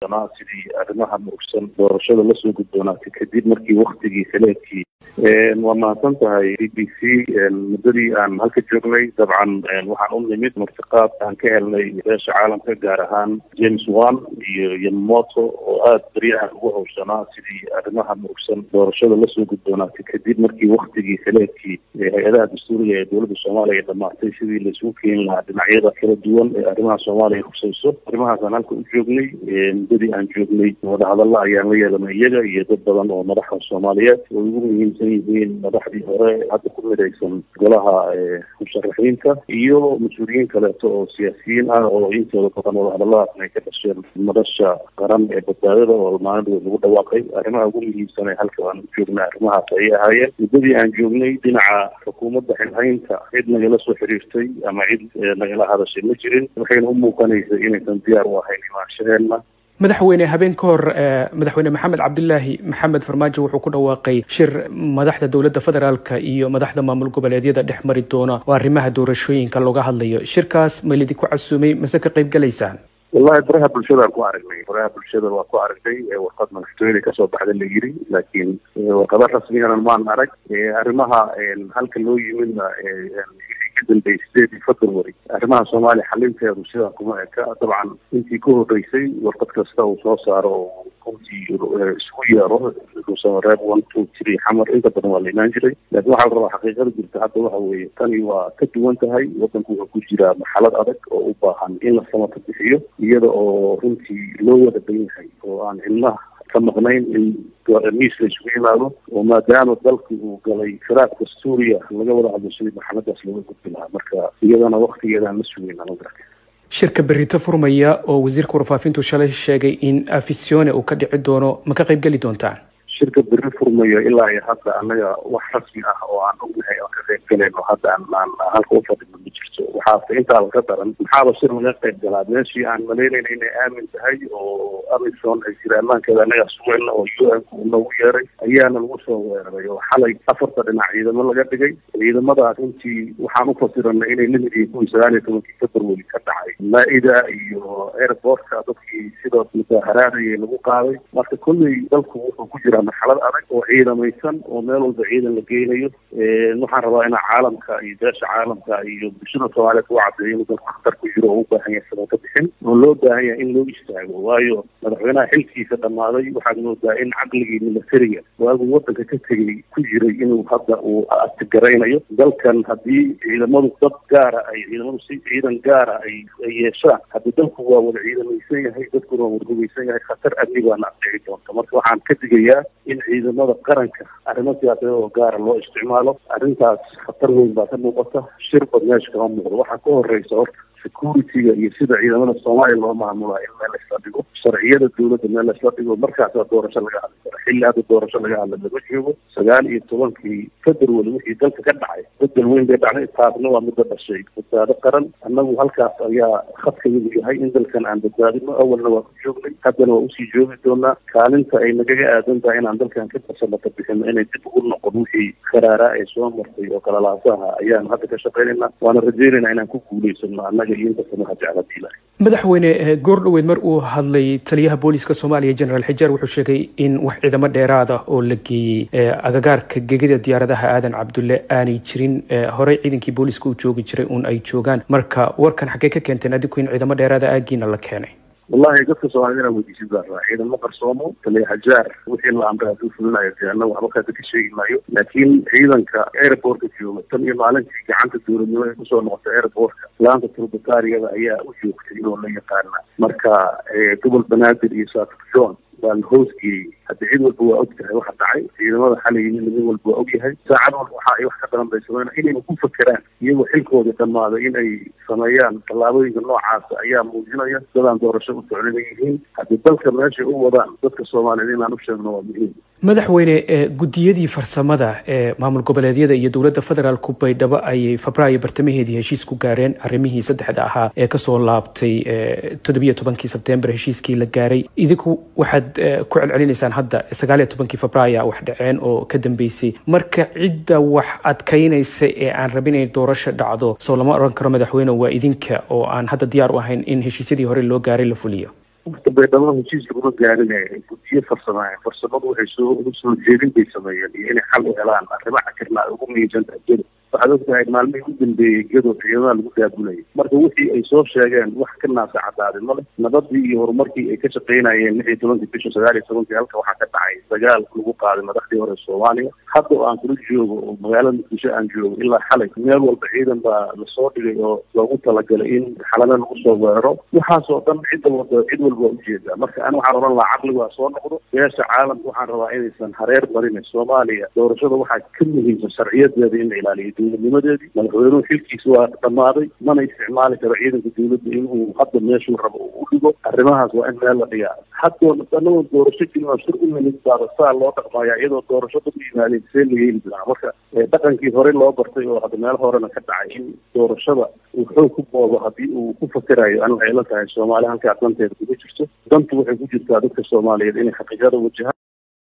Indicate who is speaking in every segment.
Speaker 1: sidii arrimaha murugsan doorashada lasoo gudboonaatay kadib markii waktigii kaleedkii waa mahadsan tahay b b c muddadii aan halka joognay dabcan waxaan u nimid martiqaad aan ka helnay beesha caalamka gaar ahaan james wan iyo yamamoto oo aada beryahan ugu hawshanaa sidii arrimaha murugsan doorashada lasoo gudboonaatay kadib markii waktigii kaleedkii hay-adaha dastuuriga ee dowladda soomaaliya dhamaatay sidii laisugu keeni lahaa dhinacyada kala duwan ee arrimaha soomaaliya husayso arrimahaasaan halka u joognay muddadii aan joognay wadahadalla ayaan la yeelanay iyaga iyo dad badan oo madaxda soomaaliyeed oo ugu muhiimsan yihiin madaxdii hore hadda ku midaysan golaha musharaxiinta iyo mas-uuliyiin kaleeto oo siyaasiyiin ah oo intooda badan wadahadalladaasna ay ka dhasheen madasha qaran ee badbaadada oo maalin lagu dhawaaqay arrimaha ugu muhiimsan ee halka aan u joognay arrimahaas ayay ahaayeen muddadii aan joognay dhinaca xukuumadda xilhaynta cid nagala soo xiriirtay ama cid nagala hadashay ma jirin waxayna u muuqanaysay inaysan diyaar u ahayn imaanshaheena
Speaker 2: madaxweyne habeen ka hor madaxweyne maxamed cabdilaahi maxamed farmaajo wuxuu ku dhawaaqay shir madaxda dowladda federaalka iyo madaxda maamul goboleedyada dhex mari doona oo arrimaha doorashooyinka looga hadlayo shirkaas ma lidinku casuumay mase ka qayb galaysaan
Speaker 1: wallahi baraha bulshadaan ku aragnay baraha bulshada waa ku aragnay warqad madaxtooyada kasoo baxda la yiri laakiin warqado rasmigana maan arag arrimaha halka loo yimidna kadambey sideedii february arrimaha soomaaliya xalinteedu sidaa kuma eka dabcan intii ka horreysay warqad kasta uu soo saaro oo runtii isku yeero reeb one two three xamar inta badan waa la imaan jiray laakiin waxaa la rabaa xaqiiqada jirta hadda waxa weeye tani waa ka duwan tahay wadanku wuxuu ku jiraa marxalad adag oo u baahan in la samata bixiyo iyada oo runtii loo wada ban yahay oo aan cilmaha ka maqnayn in miis la isugu yimaado oo maadaama dalki uu galay firaaqka suuriya laga wada hadlo sidii marxaladaas looga gudbi lahaa marka iyadana waktigeedaan la sugayna magarata
Speaker 2: shirka berito furmaya oo wasiirka warfaafintu shalay sheegay in afisione uu ka dhici doono ma ka qayb geli doontaan
Speaker 1: shirka beri furmayo ilaa iyo hadda annaga wax rasmi ah oo aan ognahay aan ka qayb galayno hadda aan aan halka u fadhino ma jirto waxaase intaa laga daran maxaaba shir laga qayb galaa meeshii aan malaynayna inay aamin tahay oo amison ay jira ammaankeeda annaga sugayna oo u n ku noogu yeeray ayaana lagu soo weeraray oo xalay afarta dhinac ciidamo laga dhigay ciidamadaas runtii waxaan u fasiranay inay lamid yihiin kuwii sagaal iyo tobankii february ka dhacay maa-ida iyo airportka dadkii sidoo mudaaharaadayay lagu qaaday marka kolley dalku wuxuu ku jiraa marxalad adag oo ciidamaysan oo meel walba ciidan la geynayo waxaan rabaa inaa caalamka iyo beesha caalamka iyo bulshada soomaaliyeed u cadeeyo inuu dalku khatar ku jiro oo u baahan yahay sabata bixin oo loo baahan yahay in loo istaago waayo madaxweynaha xilkiisa dhammaaday waxaad moodaa in caqligii militariga waagu wadanka ka tegay ku jiray inuu hadda uu atigaraynayo dalkan haddii ciidamadu dad gaara ay ciidamadu si ciidan gaara ay ay yeeshaan haddii dalku waa wada ciidamaysan yahay dadkuna waa wada hugaysan yahay khatar amni baana adhici doonta marka waxaan ka digayaa in ciidamada qaranka arrimo siyaasadeed oo gaara loo isticmaalo arrintaas khatar weyn baa ka muuqata shir bad meesha kama muuqdo waxaa ka horeysa horta security-ga iyo sida ciidamada soomaaliya loo maamulaa in meel laysla dhigo sharciyada dowladda meel laysla dhigo markaasaa doorasho laga hadli kara xilli hadda doorasho laga hadla lama joogo sagaal iyo tobankii february wixii dalka ka dhacay bedel weyn bay dhacday taasna waa midda dhashay badbaado qaran annagu halkaas ayaa khadkayadu yahay in dalkan aan badbaadino awalna waa ku joognay haddana waa usii joogi doonaa kaalinta ay nagaga aadan tahay inaan dalkan ka farsamata bixino inay dib ugu noqon wixii karaaraa ee soo martay oo kalalaasaha ayaanu hadda ka shaqaynayna waana rajeynayna inaan ku guulaysano annaga
Speaker 2: madaxweyne goordhoweyd mar uu hadlay taliyaha booliska soomaaliya generaal xijaar wuxuu sheegay in wax ciidamo dheeraad ah oo la geeyey agagaarka gegida diyaaradaha aadan cabdulle aanay jirin horey ciidankii booliska u joogi jiray uun ay joogaan marka warkan xaggee ka keenteen adiku in ciidamo dheeraada aagiina la keenay
Speaker 1: wallahi dadka soomaaliyed inaan weydiisin baa rabaa ciidamo qarsoomo taliya hajaar wixii la amray hadduu fulinayo dee annagu waxba kaada ka sheegi maayo laakiin ciidanka airportka jooga tan iyo maalintii gacanta dowladnimo ay kusoo noqotay airportka laanta turbataariyada ayaa u joogtay oo la yaqaana marka gobol banaadir iyo saatuf john baa la hoosgeeyey hadda cid walba waa og tahay waxa dhacay ciidamada xalay yimid mid walba waa og yahay saacad walba waxa ay wax ka daran bay sameyn inayna ku fakeraan iyagoo xilkooda dhammaaday in ay sameeyaan tallaabooyinka noocaasa ayaa muujinaya dadaan doorasho u socnina yihiin haddii dalka meeshay u wadaan dadka soomaaliyeed inaan u sheegno waa muhiim
Speaker 2: madaxweyne guddiyadii farsamada ee maamul goboleedyada iyo dowladda federaalku baydhabo ayay febraayo bartamaheedii heshiis ku gaareen arrimihii saddexda ahaa ee kasoo laabtay toddobiyo tobankii sebtembar heshiiskii la gaaray idinku waxaad ku celcelinaysaan hadda sagaaliyo tobankii febraayo wax dhaceen oo ka dambeysay marka cidda wax adkaynaysa ee aan rabin inay doorasho dhacdo soo lama oran karo madaxweyne waa idinka oo aan hadda diyaar u ahayn in heshiisyadii hore loo gaaray la fuliyo
Speaker 1: horta baydhabo heshiis laguma gaarinaya guddiyo farsamaaye farsamadu waxay soo soo jeedin bay sameeyeen iyo inay xal u helaan arrimo cakirna ay ugu muhiimsan tahay gedo waxaad ogtahay maalmihii u dambeeyey gedo ciidamada lagu daabulayay marka wixii ay soo sheegeen wax ka naasa cadaaday male nabadii iyo horumarkii ay ka shaqaynayeen lix iyo tobankii bisha sagaal iyo tobankii halka waxaa ka dhacay dagaal lagu qaaday madaxdii hore soomaaliya hadda oo aan kula joogo oo magaalada muqdisho aan joogo ilaa xalay meel walba ciidan baa lasoo dhigay oo loogu talagalay in xalada lagu soo weeraro waxaasoo dhan cidda wada cid walba waa ujeedaa marka ani waxaan oran lahaa caqli waa soo noqdo beesha caalamka waxaan rabaa inaysan hareer marin soomaaliya doorashada waxaa ka muhiimsan sharciyadeeda in la ilaaliyo dowladnimadeedii madaxweynuhu xilkiisa waa dhammaaday mana isticmaali karo ciidanka dowladda inuu hadda meeshuu rabo uu u dhigo arrimahaas waa in meel la dhigaa haddoo anagoo doorasho jilmaa shir u nimid baaba saa loo dhaqmaaya iyadoo doorasho dad u yimaadeen see la yeeli jiraa marka dhaqankii horey loo bartay oo hadda meel horena ka dhacay in doorashada uu xoog ku boodo haddii uu ku fakerayo ani waxay la tahay soomaali halkaa danteeda kuma jirto dantu waxay ku jirtaa dadka soomaaliyeed inay xaqiiqada wajahaan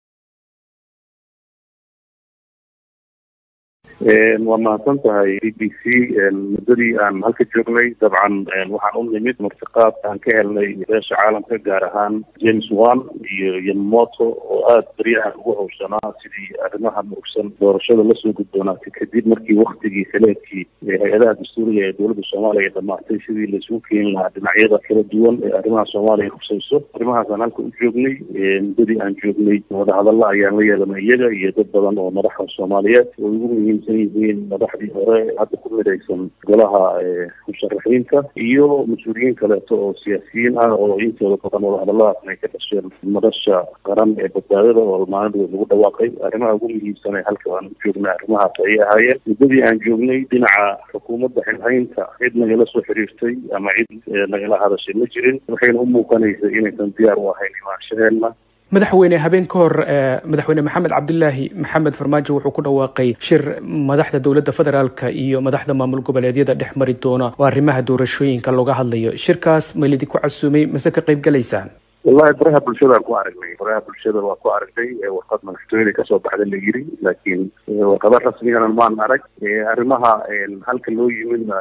Speaker 1: waa mahadsan tahay b b c muddadii aan halka joognay dabcan waxaan u nimid martiqaad aan ka helnay beesha caalamka gaar ahaan james wan iyo yamamoto oo aada beryahan ugu hawshanaa sidii arrimaha murugsan doorashada lasoo gudboonaatay kadib markii waktigii xileedkii hay-adaha dastuuriga ee dowladda soomaaliya ay dhamaatay sidii laisugu keeni lahaa dhinacyada kala duwan ee arrimaha soomaaliya hubsayso arrimahaasaan halka u joognay muddadii aan joognay wadahadalla ayaan la yeelanay iyaga iyo dad badan oo madaxa soomaaliyeed oo ugu muhiimsan yihiin madaxdii hore hadda ku midaysan golaha musharaxiinta iyo mas-uuliyiin kaleeto oo siyaasiyiin ah oo intooda badan wadahadalladaasna ay ka dhasheen madasha qaran ee badbaadada oo maalin lagu dhawaaqay arrimaha ugu muhiimsan ee halka aan u joognay arrimahaas ayay ahaayeen muddadii aan joognay dhinaca xukuumadda xilhaynta cid nagala soo xiriirtay ama cid nagala hadashay ma jirin waxayna u muuqanaysay inaysan diyaar u ahayn imaanshaheenna
Speaker 2: madaxweyne habeen ka hor madaxweyne maxamed cabdilaahi maxamed farmaajo wuxuu ku dhawaaqay shir madaxda dowladda federaalka iyo madaxda maamul goboleedyada dhex mari doona oo arrimaha doorashooyinka looga hadlayo shirkaas ma lidinku casuumay mase ka qayb galaysaan
Speaker 1: wallahi baraha bulshadaan ku aragnay baraha bulshada waa ku aragnay warqad madaxtooyada kasoo baxda la yiri laakiin warqada rasmigana maan arag arrimaha halka loo yimidna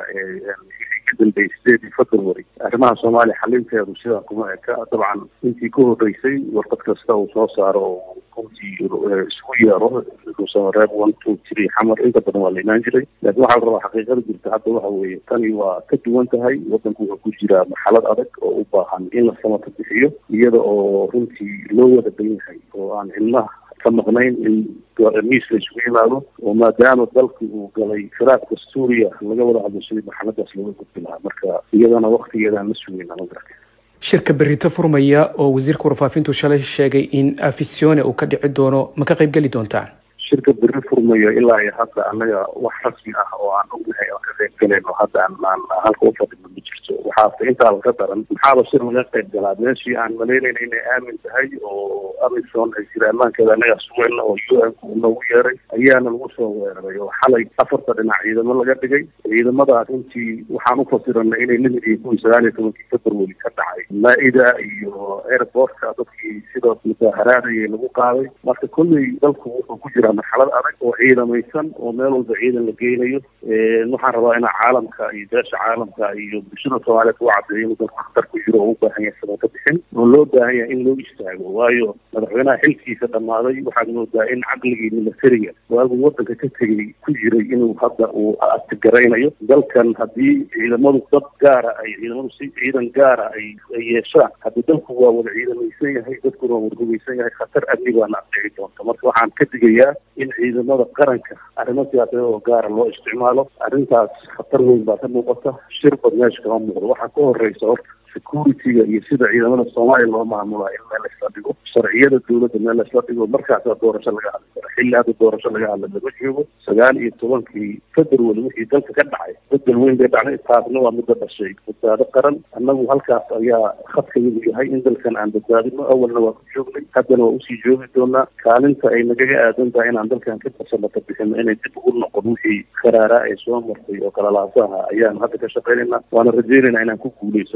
Speaker 1: kadambey sideedii february arrimaha soomaaliya xalinteedu sidaa kuma eka dabcan intii ka horreysay warqad kasta uu soo saaro oo runtii isku yeero reeb one two three xamar inta badan waa la imaan jiray laakiin waxaa la rabaa xaqiiqada jirta hadda waxa weeye tani waa ka duwan tahay waddanku wuxuu ku jiraa marxalad adag oo u baahan in la samata bixiyo iyada oo runtii loo wada ban yahay oo aan cilmaha ka maqnayn in miis la isugu yimaado oo maadaama dalki uu galay firaaq dastuuriya laga wada hadlo sidii marxaladaas looga gudbi lahaa marka iyadana waktigeedaan la sugayna ma garata
Speaker 2: shirka berito furmaya oo wasiirka warfaafintu shalay sheegay in afisione uu ka dhici doono ma ka qayb geli doontaan
Speaker 1: shirka beri furmayo ilaa iyo hadda annaga wax rasmi ah oo aan ognahay aan ka qayb galayno hadda aan aan halka u fadhino ma jirto waxaase intaa laga daran maxaaba shir laga qayb galaa meeshii aan malaynayna inay aamin tahay oo amison ay jira ammaankeeda annaga sugayna oo u n ku noogu yeeray ayaana lagu soo weeraray oo xalay afarta dhinac ciidamo laga dhigay ciidamadaas runtii waxaan u fasiranay inay lamid yihiin kuwii sagaal iyo tobankii february ka dhacay maa-ida iyo airportka dadkii sidoo mudaaharaadayay lagu qaaday marka kolley dalku wuxuu ku jiraa marxalad adag oo ciidamaysan oo meel walba ciidan la geynayo waxaan rabaa inaa caalamka iyo beesha caalamka iyo bulshada soomaaliyeed u cadeeyo inuu dalku khatar ku jiro oo u baahan yahay sabata bixin oo loo baahan yahay in loo istaago waayo madaxweynaha xilkiisa dhammaaday waxaad moodaa in caqligii militariga waagu wadanka ka tegay ku jiray inuu hadda uu atigaraynayo dalkan haddii ciidamadu dad gaara ay ciidamadu si ciidan gaara ay yeeshaan haddii dalku waa wada ciidamaysan yahay dadkuna waa warhugaysan yahay khatar amni baana adhici doonta marka waxaan ka digayaa in ciidamada qaranka arrimo siyaasadeed oo gaara loo isticmaalo arrintaas khatar weyn baa ka muuqata shir bad meesha kama muuqdo waxaa ka horeysa horta security-ga iyo sida ciidamada soomaaliya loo maamulaa in meel laisla dhigo sharciyada dowladda meel laisla dhigo markaasaa doorasho laga hadli kara xilli hadda doorasho laga hadla lama joogo sagaal iyo tobankii february wixii dalka ka dhacay bedel weyn bay dhacday taasna waa midda dhashay badbaado qaran annagu halkaas ayaa khadkayadu yahay in dalkan aan badbaadino awalna waa ku joognay haddana waa usii joogi doonaa kaalinta ay nagaga aadan tahay inaan dalkan ka farsamata bixino inay dib ugu noqon wixii karaaraa ay soo martay oo kalalaasaha ayaanu hadda ka shaqaynayna waana rajeynayna inaan ku guulaysano annaga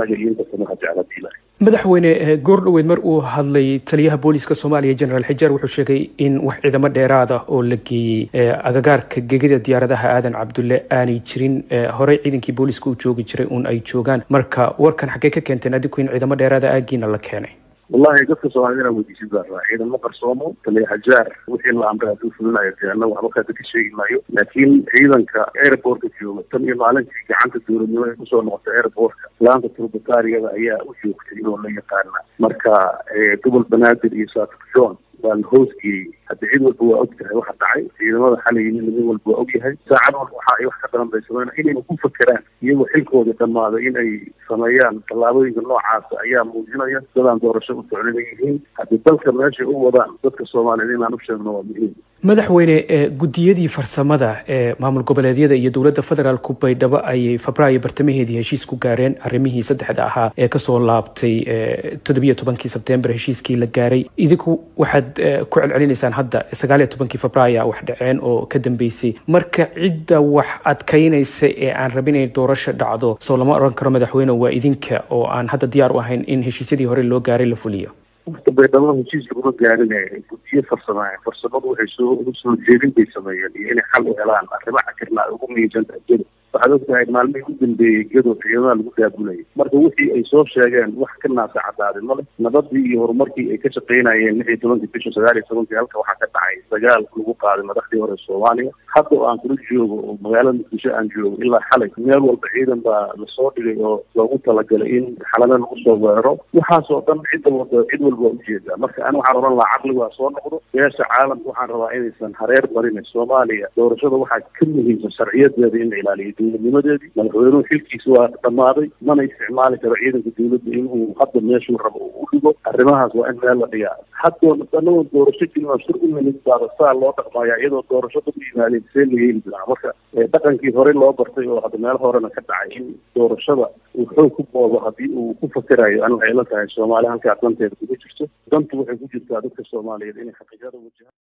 Speaker 1: annaga iyo inta samaha jecladiila
Speaker 2: madaxweyne goor dhoweed mar uu hadlay taliyaha booliska soomaaliya generaal xijaar wuxuu sheegay in wax ciidamo dheeraad ah oo la geeyey agagaarka gegida diyaaradaha aadan cabdulle aanay jirin horey ciidankii booliska u joogi jiray uun ay joogaan marka warkan xaggee ka keenteen adiku in ciidamo dheeraada aagiina la keenay
Speaker 1: wallahi dadka soomaalida inaan weydiisin baa rabaa ciidamo qarsoomo taliya hajaar wixii la amray hadduu fulinayo dee annaga waxba kaada ka sheegi maayo laakiin ciidanka airportka jooga tan iyo maalintii gacanta dowladnimo ay kusoo noqotay airportka laanta turbataariyada ayaa u joogtay oo la yaqaana marka gobol banaadir iyo saakir john baa la hoosgeeyey hadda cid walba waa og tahay waxa dhacay ciidamada xalay yimid mid walba waa og yahay saacad walba waxa ay wax ka daran bay sameyn inayna ku fakeraan iyagoo xilkooda dhammaaday in ay sameeyaan tallaabooyinka noocaasa ayaa muujinaya dadaan doorasho u socnina yihiin haddii dalka meeshay u wadaan dadka soomaaliyeed inaan u sheegno waa muhiim
Speaker 2: madaxweyne guddiyadii farsamada ee maamul goboleedyada iyo dowladda federaalku baydhabo ayay febraayo bartamaheedii heshiis ku gaareen arrimihii saddexda ahaa ee kasoo laabtay toddobiyo tobankii sebtembar heshiiskii la gaaray idinku waxaad ku celcelinaysaan hadda sagaaliyo tobankii febraaya wax dhaceen oo ka dambeysay marka cidda wax adkaynaysa ee aan rabin inay doorasho dhacdo soo lama oran karo madaxweyne waa idinka oo aan hadda diyaar u ahayn in heshiisyadii hore loo gaaray la fuliyo
Speaker 1: horta baydhabo heshiis laguma gaarinaya guddiyo farsamaayen farsamadu waxay soo soo jeedin bay sameeyeen iyo inay xal u helaan arrimo cakirna ay ugu miisantahay gedo waxaad ogtahay maalmihii u dambeeyey gedo ciidamada lagu daabulayay marka wixii ay soo sheegeen wax ka naasa cadaaday male nabadii iyo horumarkii ay ka shaqaynayeen lix iyo tobankii bisha sagaal iyo tobankii halka waxaa ka dhacay dagaal lagu qaaday madaxdii hore soomaaliya hadda oo aan kula joogo oo magaalada muqdisho aan joogo ilaa xalay meel walba ciidan baa lasoo dhigay oo loogu talagalay in xalada lagu soo weeraro waxaasoo dhan cidda wada cid walba waa ujeedaa marka ani waxaan oran lahaa caqligu ha soo noqdo beesha caalamka waxaan rabaa inaysan hareer marin soomaaliya doorashada waxaa ka muhiimsan sharciyadeeda in la ilaaliyo dowladnimadeedii madaxweynuhu xilkiisa waa dhammaaday mana isticmaali karo ciidanka dowladda inuu hadda meeshuu rabo uu u dhigo arrimahaas waa in meel la dhigaa haddoo anagoo doorasho kelima shir u nimid baaba saa loo dhaqmaya iyadoo doorasho dad u yimaadeen see la yeeli jiraa marka dhaqankii horey loo bartay oo hadda meel horena ka dhacay in doorashada uu xoog ku boobo haddii uu ku fakerayo ani waxay la tahay soomaali halkaa danteeda kuga jirto dantu waxay ku jirtaa dadka soomaaliyeed inay xaqiiqada wajahaan